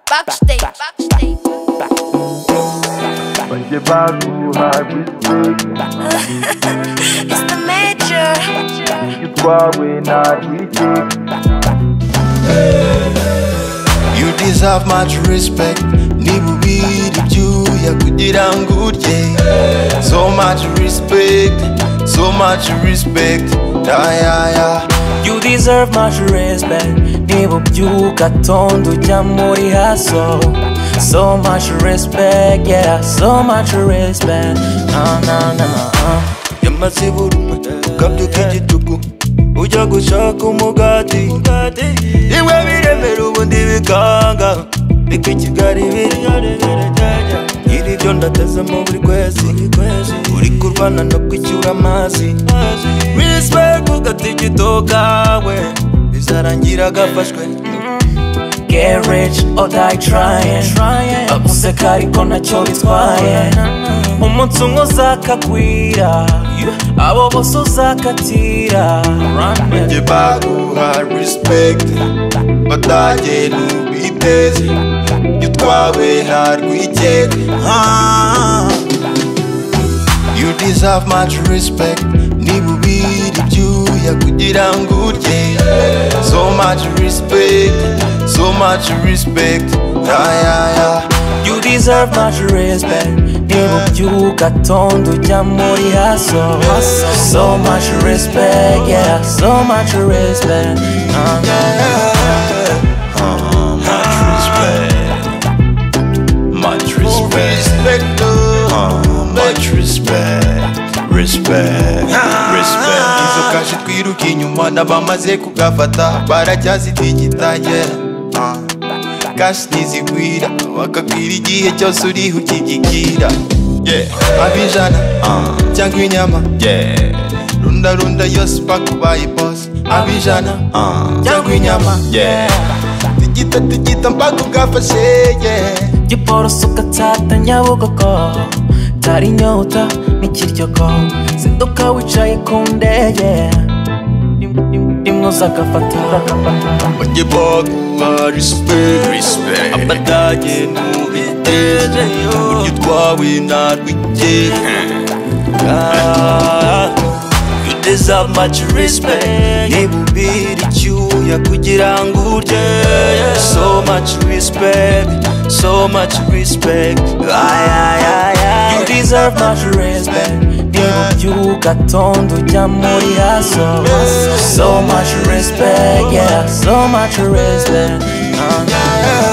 Backstage. Backstage. Będzie bagła błysk, It's the major. kłały na dziś You deserve much respect nibubiribyuya kugira ngo urye So much respect, so much respect Ayaya You deserve much respect Niba ubyuka tonda ujya muri haso So much respect, yeah, so much respect Ah, nah, nah, ah. yamaze buruma kabyo k'igitugu ujya gushaka umugati iwe biremera ubundi bikanga bika kigali biri iri byo ndatezemo buri kwezi uri kurwana no kwicyura amazi respect ugatigito kawe bizarangira gafashwe Get rich or die trying Aguseka ariko ntacyo bitwaye Umunsi umwe uzakakwira Abo bose uzakatira Njye baguha respect Badagenda ubiteze Njye utwawe nta rwikeka Ah. You deserve much respect Niba ubira ibyuya kugira ngo urye So much respect So much respect Ayaya You deserve much respect Niba ubyuka tonda ujya muri haso So much respect, yeah, so much respect Ah, nah, nah. Much respect Much respect Ah, Much respect Respect Respect Izo kashi twiruka inyuma n'abamaze kugafata Baracyazitigita yeah Ah. Kashi ntizigwira Wakagwira igihe cyose uriho ukigikira Yeah Abijana Ah. Cyangwa inyama Yeah Runda runda yose paka ubaye boss Abijana Ah. Cyangwa inyama Yeah Tigita tigita mpaka ugafashe Yeah giporoso ugatsata nyabugogo utari inyota n'ikiryogo zinduka wicaye ku ndege rimwoza agafata Onye baguha respect Respect Amadage nubiteze Onye utwawe nta rwikeka Ah, You deserve much respect Niba ubira icyuya kugira ngo urye So much respect So much respect Ay, ay, ay, ay. You deserve much respect Niba ubyuka tonda ujya muri haso So much respect, yeah, so much respect Ah, yeah.